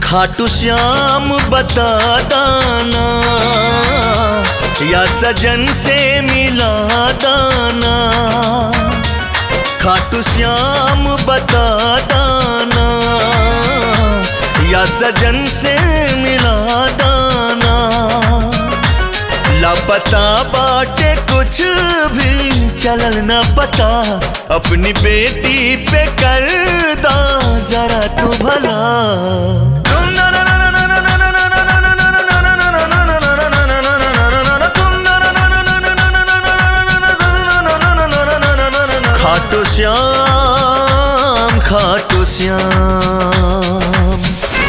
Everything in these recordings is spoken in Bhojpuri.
खाटू श्याम बता दाना या सजन से मिला दाना खाटू श्याम बता दाना या सजन से मिला दाना लापता बाटे कुछ भी चलल न पता अपनी बेटी पे कर दा जरा तू भला खाटू श्याम खाटू श्याम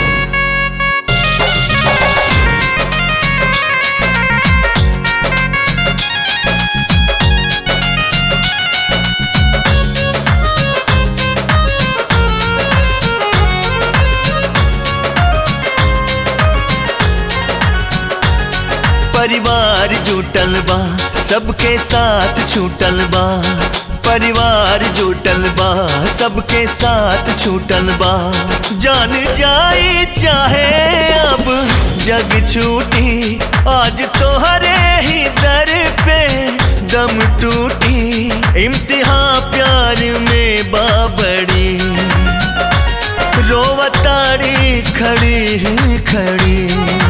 परिवार जुटल बा सबके साथ छूटल बा परिवार जुटल बा सबके साथ छूटल बा जान जाए चाहे अब जग छूटी आज तो हरे ही दर पे दम टूटी इम्तिहान प्यार में बाबड़ी रोवताड़ी खड़ी ही खड़ी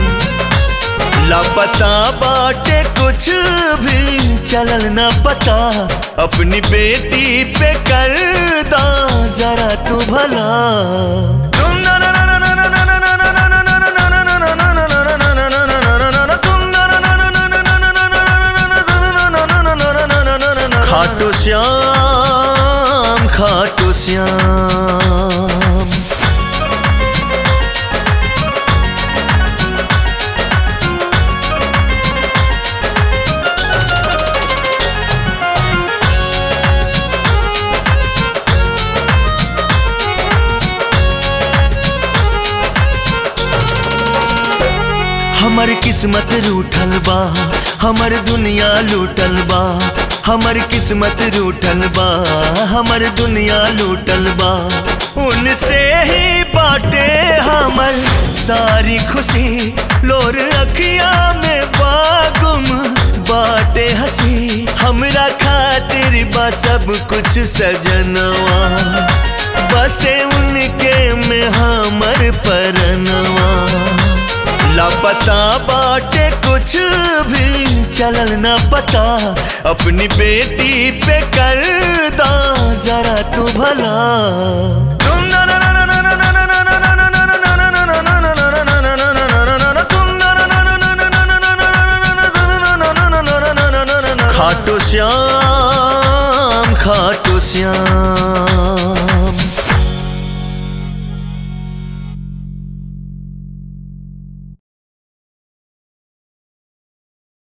लापता बाटे कुछ भी चलल न पता अपनी बेटी पे कर दा जरा तू भला खाटू श्याम खाटू श्याम हमर किस्मत रूठल बा हमर दुनिया लूटल बा हमर किस्मत रूठल बा हमर दुनिया लूटल बा उनसे ही बाटे हमर सारी खुशी लोर अखिया में बागुम बाटे हंसी हमरा खातिर बा सब कुछ सजनवा बसे उनके में हमर परनवा लापता बाटे कुछ भी चलल न पता अपनी बेटी पे कर दा जरा तू भला खाटू श्याम खाटू श्याम